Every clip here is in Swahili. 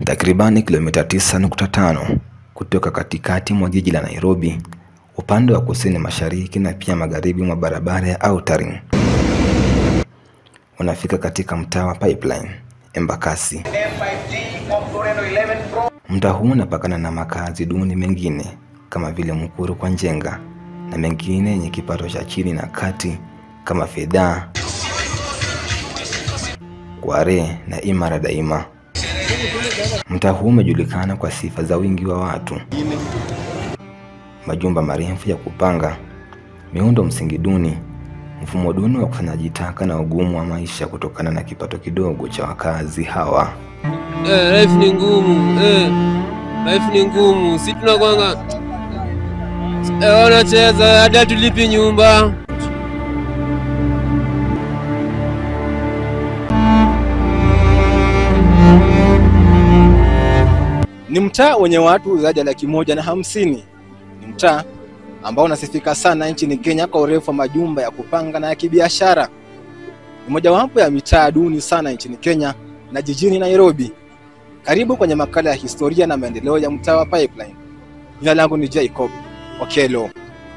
Takribani kilomita 9.5 kutoka katikati mwa jiji la Nairobi, upande wa kusini mashariki na pia magharibi mwa barabara ya Outer Ring. Unafika katika mtaa wa Pipeline, Embakasi. Mtaa huu unapakana na makazi duni mengine kama vile Mukuru kwa Njenga na mengine yenye kipato cha chini na kati kama Fedha, Kware na Imara Daima. Mtaa huu umejulikana kwa sifa za wingi wa watu, majumba marefu ya kupanga, miundo msingi duni, mfumo duni wa ukusanyaji taka na ugumu wa maisha kutokana na kipato kidogo cha wakazi hawa. Eh, life ni ngumu eh, life ni ngumu. Si tunakwanga eh, wanacheza hadi tulipi nyumba. Ni mtaa wenye watu zaidi ya laki moja na hamsini. Ni mtaa ambao unasifika sana nchini Kenya kwa urefu wa majumba ya kupanga na ya kibiashara. Ni mojawapo ya mitaa duni sana nchini Kenya na jijini Nairobi. Karibu kwenye makala ya historia na maendeleo ya mtaa wa Pipeline. Jina langu ni Jacob Okelo.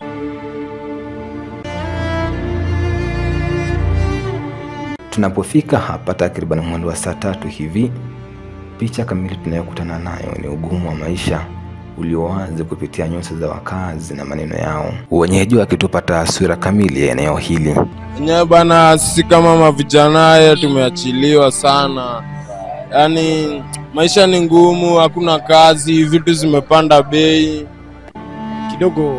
Tunapofika hapa takriban mwendo wa saa tatu hivi, picha kamili tunayokutana nayo ni ugumu wa maisha ulio wazi kupitia nyuso za wakazi na maneno yao, wenyeji wakitupa taswira kamili ya eneo hili. Enyewe bana, sisi kama mavijana tumeachiliwa sana, yaani maisha ni ngumu, hakuna kazi, vitu zimepanda bei. kidogo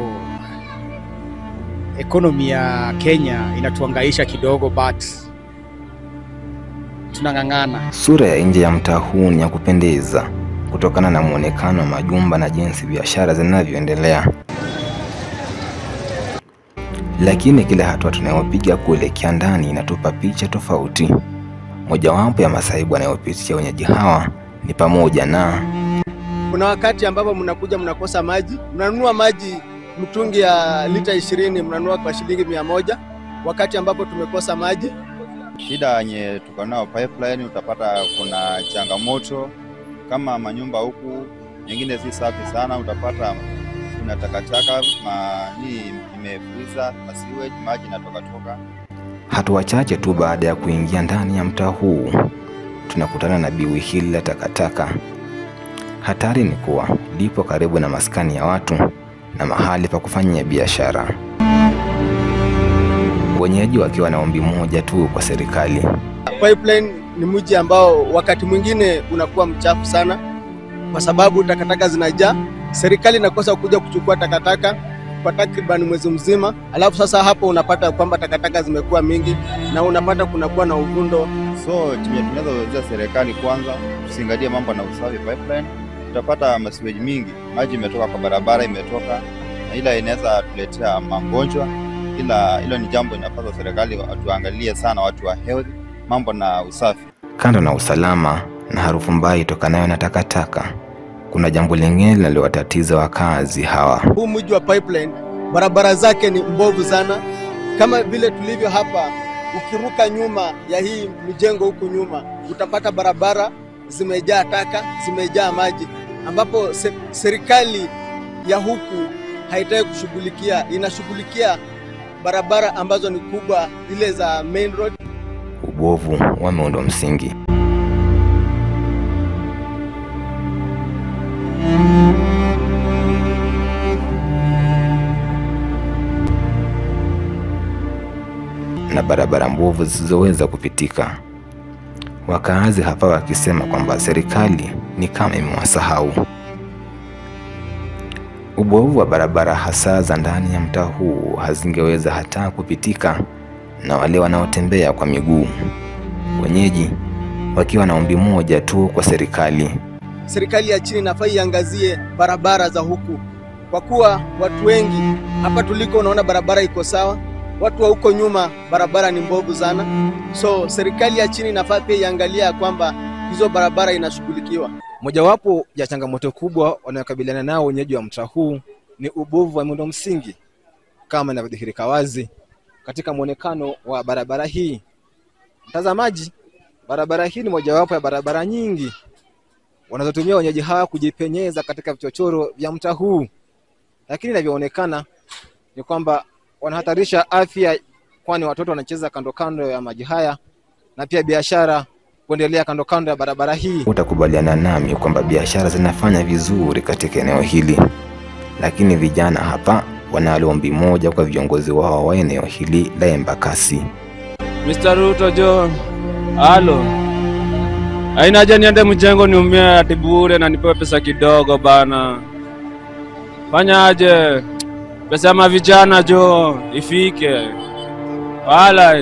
ekonomi ya Kenya inatuangaisha kidogo, but tunang'ang'ana. Sura ya nje ya mtaa huu ni ya kupendeza kutokana na muonekano wa majumba na jinsi biashara zinavyoendelea, lakini kila hatua tunayopiga kuelekea ndani inatupa picha tofauti. Mojawapo ya masaibu anayopitia wenyeji hawa ni pamoja na Kuna wakati ambapo mnakuja mnakosa maji, mnanunua maji mtungi ya lita ishirini mnanunua kwa shilingi mia moja wakati ambapo tumekosa maji. Shida yenye tuko nao pipeline, utapata kuna changamoto kama manyumba huku nyingine si safi sana, utapata kuna takataka mani imefuriza na sewage, maji inatoka toka. hatua chache tu baada ya kuingia ndani ya mtaa huu tunakutana na biwi hili la takataka. Hatari ni kuwa lipo karibu na maskani ya watu na mahali pa kufanyia biashara, wenyeji wakiwa na ombi moja tu kwa serikali. Pipeline ni mji ambao wakati mwingine unakuwa mchafu sana, kwa sababu takataka zinajaa. Serikali inakosa kuja kuchukua takataka kwa takriban mwezi mzima, alafu sasa hapo unapata kwamba takataka zimekuwa mingi na unapata kunakuwa na uvundo. So chenye tunaweza kuelezea serikali, kwanza tusingalie mambo na usafi pipeline. Utapata masiweji mingi, maji imetoka kwa barabara, imetoka na ila inaweza tuletea magonjwa, ila hilo ni jambo inapaswa serikali watuangalie sana, watu wa health, mambo na usafi. Kando na usalama na harufu mbaya itokanayo na takataka, kuna jambo lingine linalowatatiza wakazi hawa. Huu mji wa Pipeline barabara zake ni mbovu sana, kama vile tulivyo hapa. Ukiruka nyuma ya hii mjengo huku nyuma, utapata barabara zimejaa taka, zimejaa maji, ambapo se serikali ya huku haitaki kushughulikia, inashughulikia barabara ambazo ni kubwa, zile za main road. Ubovu wa miundo msingi. na barabara mbovu zisizoweza kupitika. Wakaazi hapa wakisema kwamba serikali ni kama imewasahau. Ubovu wa barabara hasa za ndani ya mtaa huu hazingeweza hata kupitika na wale wanaotembea kwa miguu, wenyeji wakiwa na ombi moja tu kwa serikali. Serikali ya chini inafaa iangazie barabara za huku, kwa kuwa watu wengi hapa tuliko, unaona barabara iko sawa, watu wa huko nyuma barabara ni mbovu sana. So serikali ya chini inafaa pia iangalia ya kwamba hizo barabara inashughulikiwa. Mojawapo ya changamoto kubwa wanayokabiliana nao wenyeji wa mtaa huu ni ubovu wa miundo msingi kama inavyodhihirika wazi katika mwonekano wa barabara hii. Mtazamaji, barabara hii ni mojawapo ya barabara nyingi wanazotumia wenyeji hawa kujipenyeza katika vichochoro vya mtaa huu, lakini inavyoonekana ni kwamba wanahatarisha afya, kwani watoto wanacheza kando kando ya maji haya na pia biashara kuendelea kando kando ya barabara hii. Utakubaliana nami kwamba biashara zinafanya vizuri katika eneo hili, lakini vijana hapa wanalo ombi moja kwa viongozi wao wa eneo hili la Embakasi. Mr. Ruto jo, halo, haina haja niende mjengo niumie ati bure na nipewe pesa kidogo bana. Fanya aje, pesa ya mavijana jo ifike, wala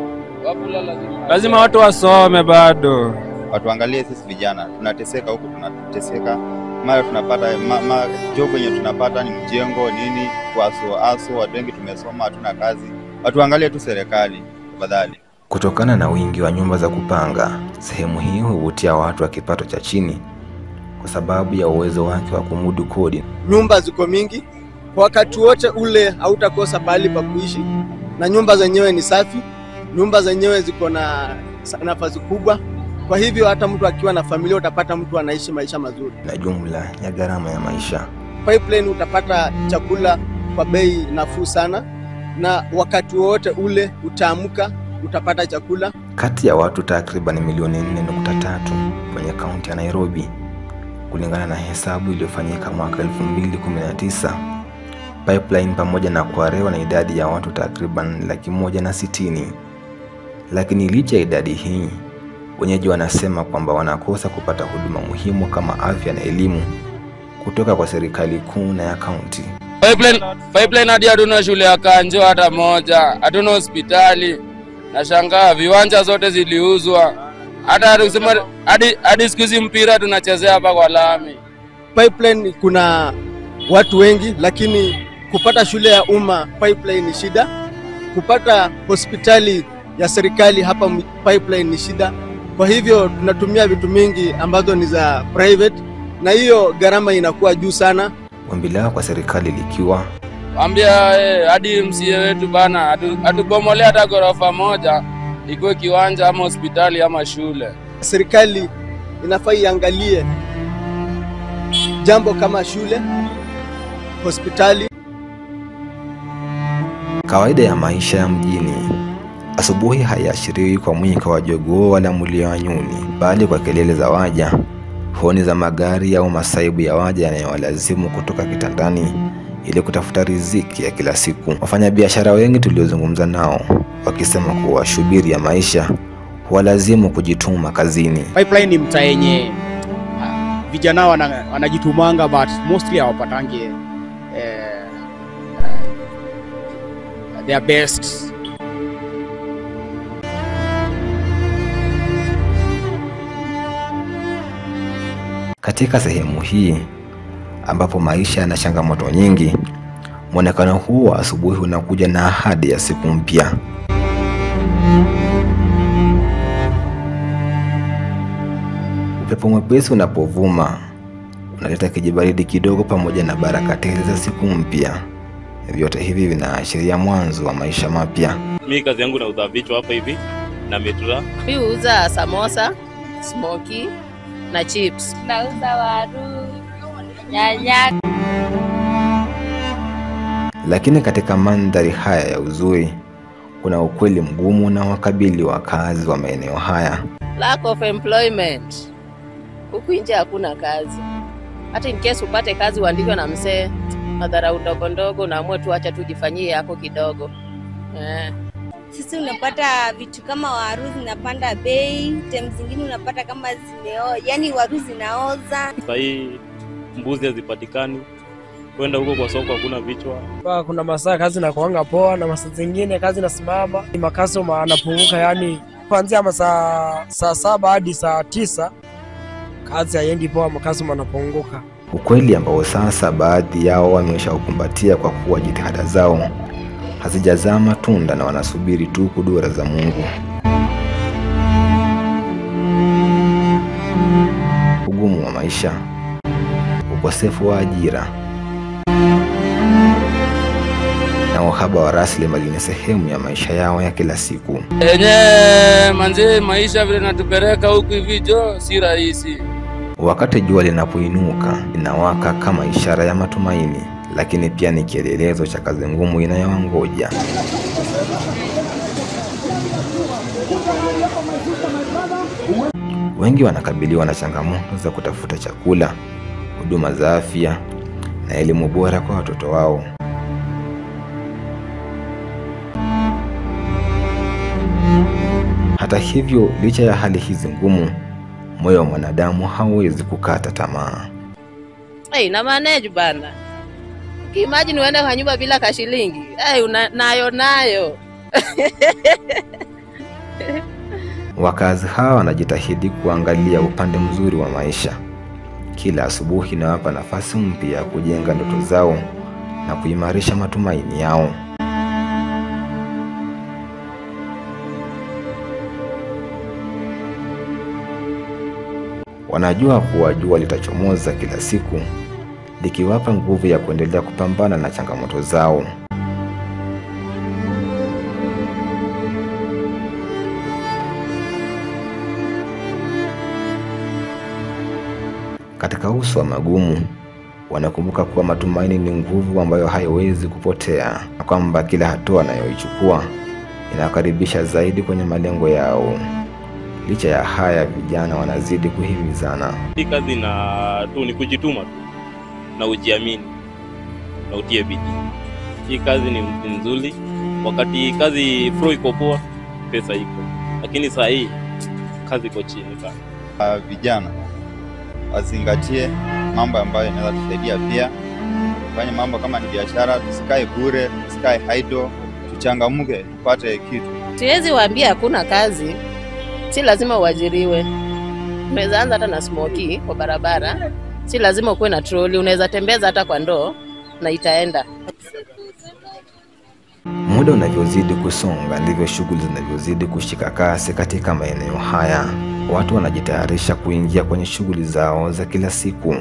lazima watu wasome bado. Watuangalie sisi vijana, tunateseka huku, tunateseka mara tunapata ma, ma, job yenye tunapata ni mjengo nini, waso aso, watu wengi tumesoma, hatuna kazi. Watuangalie tu serikali tafadhali. Kutokana na wingi wa nyumba za kupanga, sehemu hii huvutia watu wa kipato cha chini kwa sababu ya uwezo wake wa kumudu kodi. Nyumba ziko mingi, kwa wakati wote ule hautakosa pahali pa kuishi, na nyumba zenyewe ni safi, nyumba zenyewe ziko na nafasi kubwa. Kwa hivyo hata mtu akiwa na familia utapata mtu anaishi maisha mazuri. na jumla ya gharama ya maisha. Pipeline utapata chakula kwa bei nafuu sana, na wakati wowote ule utaamka utapata chakula. Kati ya watu takriban milioni 4.3 kwenye kaunti ya Nairobi, kulingana na hesabu iliyofanyika mwaka 2019, Pipeline pamoja na Kwarewa na idadi ya watu takriban laki moja na sitini. Lakini licha ya idadi hii, wenyeji wanasema kwamba wanakosa kupata huduma muhimu kama afya na elimu kutoka kwa serikali kuu na ya kaunti. Pipeline, pipeline hadi hatuna shule ya Kanjo hata moja, hatuna hospitali. Nashangaa viwanja zote ziliuzwa, hata kusema hadi hadi siku hizi mpira tunachezea hapa kwa lami. Pipeline kuna watu wengi, lakini kupata shule ya umma Pipeline ni shida. Kupata hospitali ya serikali hapa m- Pipeline ni shida. Kwa hivyo tunatumia vitu mingi ambazo ni za private, na hiyo gharama inakuwa juu sana. Ombi lao kwa serikali likiwa Wambia eh, hadi MCA wetu bana atu- atubomolea hata ghorofa moja ikuwe kiwanja ama hospitali ama shule. Serikali inafaa iangalie jambo kama shule, hospitali Kawaida ya maisha ya mjini, asubuhi haiashiriwi kwa mwiko wa jogoo wala mlio wa nyuni, bali kwa kelele za waja, honi za magari au masaibu ya waja yanayowalazimu kutoka kitandani ili kutafuta riziki ya kila siku. Wafanyabiashara wengi tuliozungumza nao wakisema kuwa shubiri ya maisha huwalazimu kujituma kazini. Pipeline ni mtaa yenye ah, vijana wana- wanajitumanga but mostly hawapatangi eh, eh, their best Katika sehemu hii ambapo maisha yana changamoto nyingi, mwonekano huu wa asubuhi unakuja na ahadi ya siku mpya. Upepo mwepesi unapovuma unaleta kijibaridi kidogo pamoja na baraka tele za siku mpya. Vyote hivi vinaashiria mwanzo wa maisha mapya. Mi kazi yangu nauza vichwa hapa hivi na metura. Mi huuza samosa, smoky na chips. Nauza waru, nyanya. Lakini katika mandhari haya ya uzuri, kuna ukweli mgumu na wakabili wakazi wa maeneo haya. Lack of employment. Huku nje hakuna kazi. Hata in case upate kazi uandikwe na mzee, madharau ndogo ndogo, naamue tu acha tujifanyie yako kidogo eh. Sisi unapata vitu kama waru zinapanda bei, tem zingine unapata kama zimeo, yani waru zinaoza. Saa hii mbuzi hazipatikani, kwenda huko kwa soko hakuna vichwa. Kwa kuna masaa kazi nakuanga poa na masaa zingine kazi nasimama, makasoma anapunguka, yani kuanzia masaa saa saba hadi saa tisa kazi haiendi poa, makasoma anapunguka. Ukweli ambao sasa baadhi yao wameshaukumbatia kwa kuwa jitihada zao hazijazaa matunda na wanasubiri tu kudura za Mungu. Ugumu wa maisha, ukosefu wa ajira na uhaba wa rasilimali ni sehemu ya maisha yao ya kila siku. Enye manze, maisha vile natupeleka huku hivi jo, si rahisi. Wakati jua linapoinuka linawaka kama ishara ya matumaini, lakini pia ni kielelezo cha kazi ngumu inayowangoja. Wengi wanakabiliwa na changamoto za kutafuta chakula, huduma za afya na elimu bora kwa watoto wao. Hata hivyo, licha ya hali hizi ngumu, moyo wa mwanadamu hauwezi kukata tamaa. Hey, na manage bana. Imagine uende kwa nyumba bila kashilingi. Hey, una, nayo nayo. Wakazi hawa wanajitahidi kuangalia upande mzuri wa maisha. Kila asubuhi inawapa nafasi mpya ya kujenga ndoto zao na kuimarisha matumaini yao. Wanajua kuwa jua litachomoza kila siku, likiwapa nguvu ya kuendelea kupambana na changamoto zao. Katika uso wa magumu, wanakumbuka kuwa matumaini ni nguvu ambayo haiwezi kupotea na kwamba kila hatua anayoichukua inawakaribisha zaidi kwenye malengo yao. Licha ya haya, vijana wanazidi kuhimizana. Hii kazi na tu ni kujituma tu na ujiamini na utie bidii. Hii kazi ni ni nzuri. Wakati kazi flow iko poa, pesa iko, lakini saa hii kazi iko chini sana. Uh, vijana wazingatie mambo ambayo yanaweza tusaidia pia fanye mambo kama ni biashara, tusikae bure, tusikae idle, tuchangamke, tupate kitu. Siwezi waambia hakuna kazi, si lazima uajiriwe. Unaweza anza hata na smoki kwa barabara, si lazima ukuwe na troli. Unaweza tembeza hata kwa ndoo na itaenda. Muda unavyozidi kusonga ndivyo shughuli zinavyozidi kushika kasi katika maeneo haya. Watu wanajitayarisha kuingia kwenye shughuli zao za kila siku.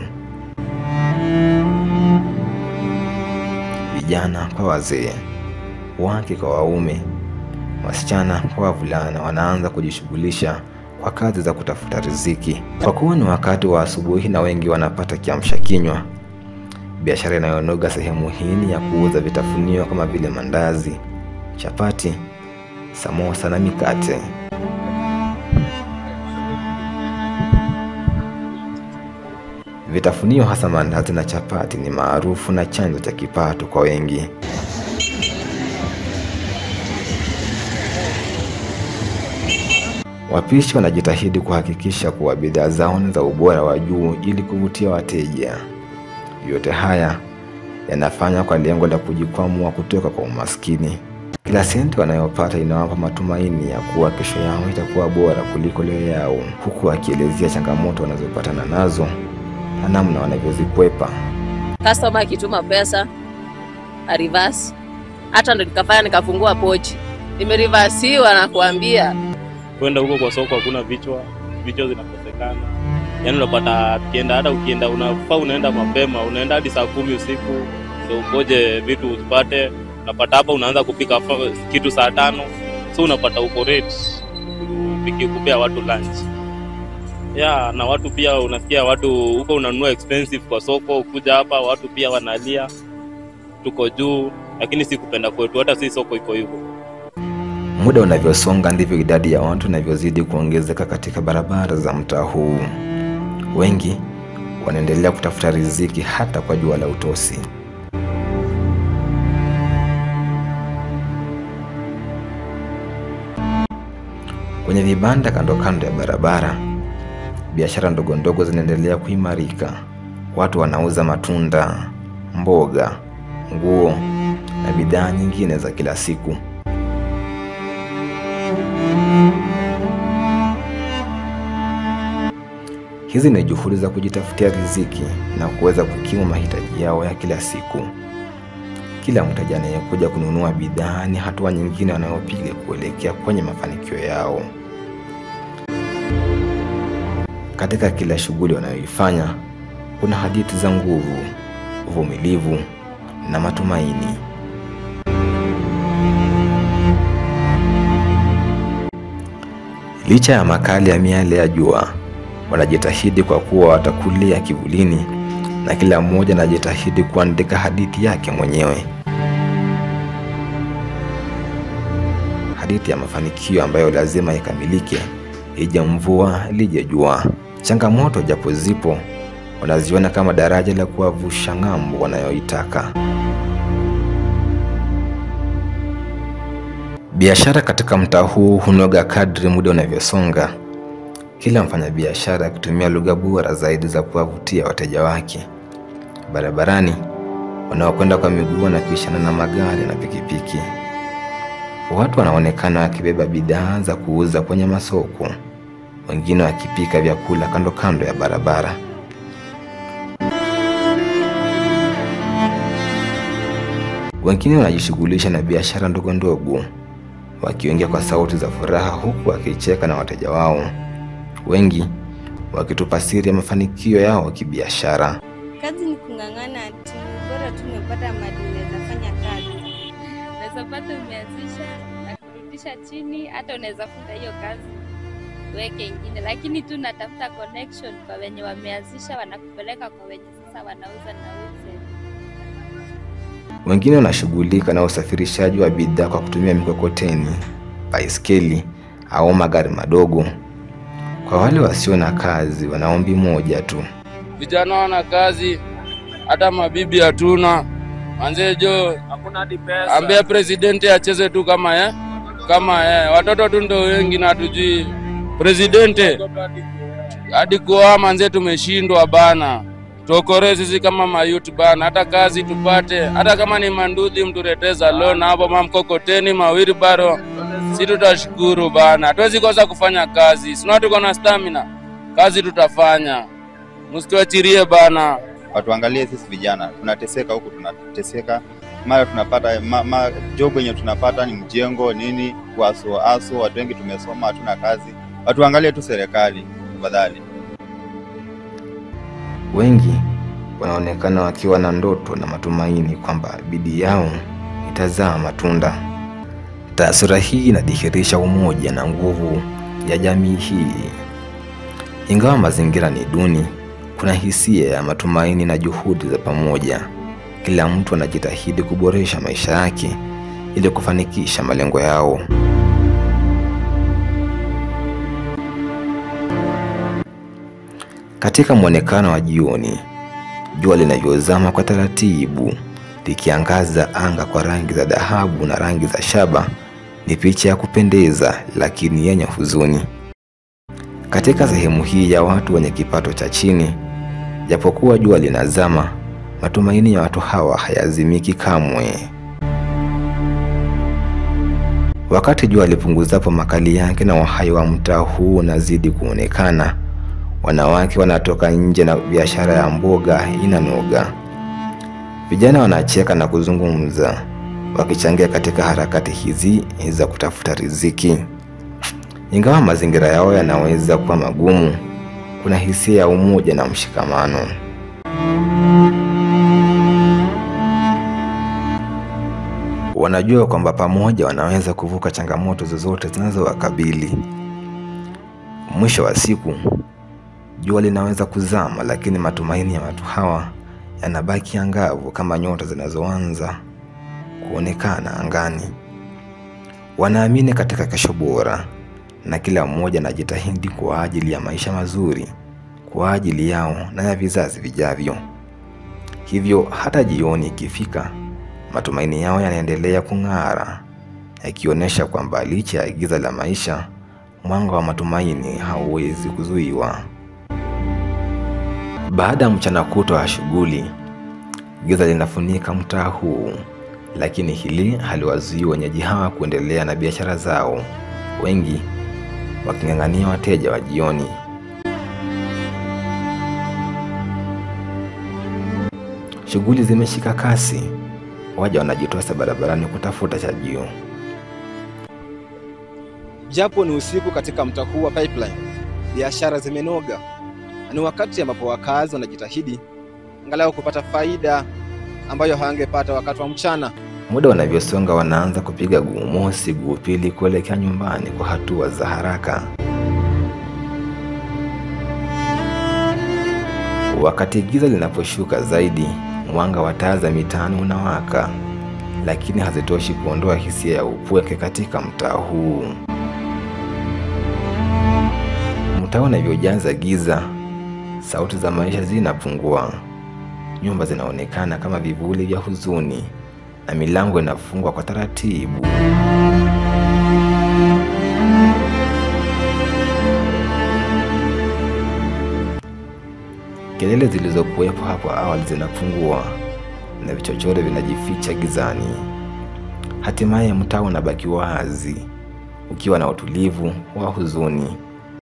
Vijana kwa wazee, wake kwa waume, wasichana kwa wavulana wanaanza kujishughulisha kwa kazi za kutafuta riziki. Kwa kuwa ni wakati wa asubuhi na wengi wanapata kiamsha kinywa, biashara inayonoga sehemu hii ni ya kuuza vitafunio kama vile mandazi, chapati, samosa na mikate. Vitafunio hasa mandazi na chapati ni maarufu na chanzo cha kipato kwa wengi. Wapishi wanajitahidi kuhakikisha kuwa bidhaa zao ni za ubora wa juu ili kuvutia wateja. Yote haya yanafanya kwa lengo la kujikwamua kutoka kwa umaskini. Kila senti wanayopata inawapa matumaini ya kuwa kesho yao itakuwa bora kuliko leo yao, huku akielezea changamoto wanazopatana nazo na namna wanavyozikwepa. Customer akituma pesa a reverse, hata ndo nikafanya nikafungua pochi, imerivasiwa na kuambia Kwenda huko kwa soko hakuna vichwa, vichwa zinakosekana. Yaani unapata tukienda, hata ukienda unafaa unaenda mapema, unaenda hadi saa kumi usiku ndio ungoje vitu uzipate. Unapata hapa unaanza kupika fa- kitu saa tano, so unapata uko late upiki kupea watu lunch. Yeah, na watu pia unasikia watu huko unanunua expensive kwa soko, ukuja hapa watu pia wanalia tuko juu, lakini si kupenda kwetu, hata si soko iko hivyo. Muda unavyosonga ndivyo idadi ya watu inavyozidi kuongezeka katika barabara za mtaa huu. Wengi wanaendelea kutafuta riziki hata kwa jua la utosi. Kwenye vibanda kando kando ya barabara, biashara ndogo ndogo zinaendelea kuimarika. Watu wanauza matunda, mboga, nguo na bidhaa nyingine za kila siku. Hizi ni juhudi za kujitafutia riziki na kuweza kukimu mahitaji yao ya kila siku. Kila mteja anayekuja kununua bidhaa ni hatua nyingine wanayopiga kuelekea kwenye mafanikio yao. Katika kila shughuli wanayoifanya kuna hadithi za nguvu, uvumilivu na matumaini. Licha ya makali ya miale ya jua, wanajitahidi kwa kuwa watakulia kivulini, na kila mmoja anajitahidi kuandika hadithi yake mwenyewe, hadithi ya mafanikio ambayo lazima ikamilike, ije mvua lije jua. Changamoto japo zipo, wanaziona kama daraja la kuwavusha ng'ambo wanayoitaka. Biashara katika mtaa huu hunoga kadri muda unavyosonga, kila mfanyabiashara akitumia lugha bora zaidi za kuwavutia wateja wake. Barabarani, wanaokwenda kwa miguu wanapishana na magari na pikipiki. Watu wanaonekana wakibeba bidhaa za kuuza kwenye masoko, wengine wakipika vyakula kando kando ya barabara. Wengine wanajishughulisha na biashara ndogo ndogo, wakiongea kwa sauti za furaha huku wakicheka na wateja wao, wengi wakitupa siri ya mafanikio yao kibiashara. Kazi ni kung'ang'ana tu, bora tu umepata mali unaweza fanya kazi. unaweza pata umeanzisha na kurudisha chini, hata unaweza funga hiyo kazi weke ingine, lakini tu natafuta connection kwa wenye wameanzisha, wanakupeleka kwa wenye sasa wanauza na uze. Wengine wanashughulika na usafirishaji wa bidhaa kwa kutumia mikokoteni, baiskeli au magari madogo. Kwa wale wasio na kazi, wana ombi moja tu, Vijana wana kazi, hata mabibi hatuna. Manze jo, ambia presidenti acheze tu kama ye, kama ye. Watoto tu ndo wengi na hatujui presidenti hadi kuoa manze, tumeshindwa bana. Tuokolee sisi kama mayut bana, hata kazi tupate, hata kama ni manduthi mtureteza loan hapo, mamkokoteni mawili baro, si tutashukuru bana. Hatuwezi kosa kufanya kazi, sina tuko na stamina, kazi tutafanya, msituachirie bana. Watuangalie sisi vijana, tunateseka huku, tunateseka mara tunapata ma, ma, job yenye tunapata ni mjengo nini, kuaso aso. Watu wengi tumesoma, hatuna kazi. Watuangalie tu serikali tafadhali. wengi wanaonekana wakiwa na ndoto na matumaini kwamba bidii yao itazaa matunda. Taswira hii inadhihirisha umoja na nguvu ya jamii hii. Ingawa mazingira ni duni, kuna hisia ya matumaini na juhudi za pamoja. Kila mtu anajitahidi kuboresha maisha yake ili kufanikisha malengo yao. Katika mwonekano wa jioni, jua linavyozama kwa taratibu likiangaza anga kwa rangi za dhahabu na rangi za shaba, ni picha ya kupendeza lakini yenye huzuni. Katika sehemu hii ya watu wenye kipato cha chini, japokuwa jua linazama, matumaini ya watu hawa hayazimiki kamwe. Wakati jua lipunguzapo makali yake na uhai wa mtaa huu unazidi kuonekana, wanawake wanatoka nje na biashara ya mboga inanoga. Vijana wanacheka na kuzungumza, wakichangia katika harakati hizi za kutafuta riziki. Ingawa mazingira yao yanaweza kuwa magumu, kuna hisia ya umoja na mshikamano. Wanajua kwamba pamoja wanaweza kuvuka changamoto zozote zinazowakabili. Mwisho wa siku, jua linaweza kuzama, lakini matumaini ya watu hawa yanabaki angavu kama nyota zinazoanza kuonekana angani. Wanaamini katika kesho bora, na kila mmoja anajitahidi kwa ajili ya maisha mazuri, kwa ajili yao na ya vizazi vijavyo. Hivyo hata jioni ikifika, matumaini yao yanaendelea kung'ara, yakionyesha kwamba licha ya giza la maisha, mwanga wa matumaini hauwezi kuzuiwa. Baada ya mchana kutwa wa shughuli, giza linafunika mtaa huu, lakini hili haliwazuii wenyeji hawa kuendelea na biashara zao, wengi waking'ang'ania wateja wa jioni. Shughuli zimeshika kasi, waja wanajitosa barabarani kutafuta chajio. Japo ni usiku katika mtaa huu wa Pipeline, biashara zimenoga. Ni wakati ambapo wakazi wanajitahidi angalau kupata faida ambayo hawangepata wakati wa mchana. Muda unavyosonga, wanaanza kupiga guu mosi, guu pili kuelekea nyumbani kwa hatua za haraka. Wakati giza linaposhuka zaidi, mwanga wa taa za mitaani unawaka, lakini hazitoshi kuondoa hisia ya upweke katika mtaa huu. Mtaa unavyojaza giza, sauti za maisha zinapungua. Nyumba zinaonekana kama vivuli vya huzuni na milango inafungwa kwa taratibu. Kelele zilizokuwepo hapo awali zinapungua na vichochoro vinajificha gizani. Hatimaye mtaa unabaki wazi ukiwa na utulivu wa huzuni.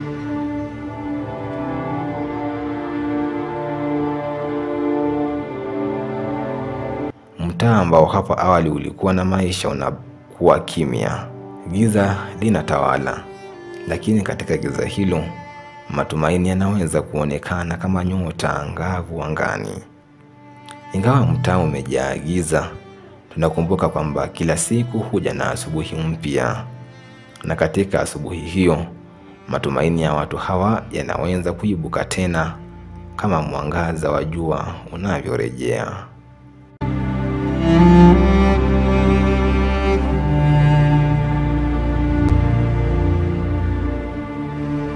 Mtaa ambao hapo awali ulikuwa na maisha unakuwa kimya, giza linatawala. Lakini katika giza hilo, matumaini yanaweza kuonekana kama nyota angavu angani. Ingawa mtaa umejaa giza, tunakumbuka kwamba kila siku huja na asubuhi mpya, na katika asubuhi hiyo matumaini ya watu hawa yanaweza kuibuka tena kama mwangaza wa jua unavyorejea.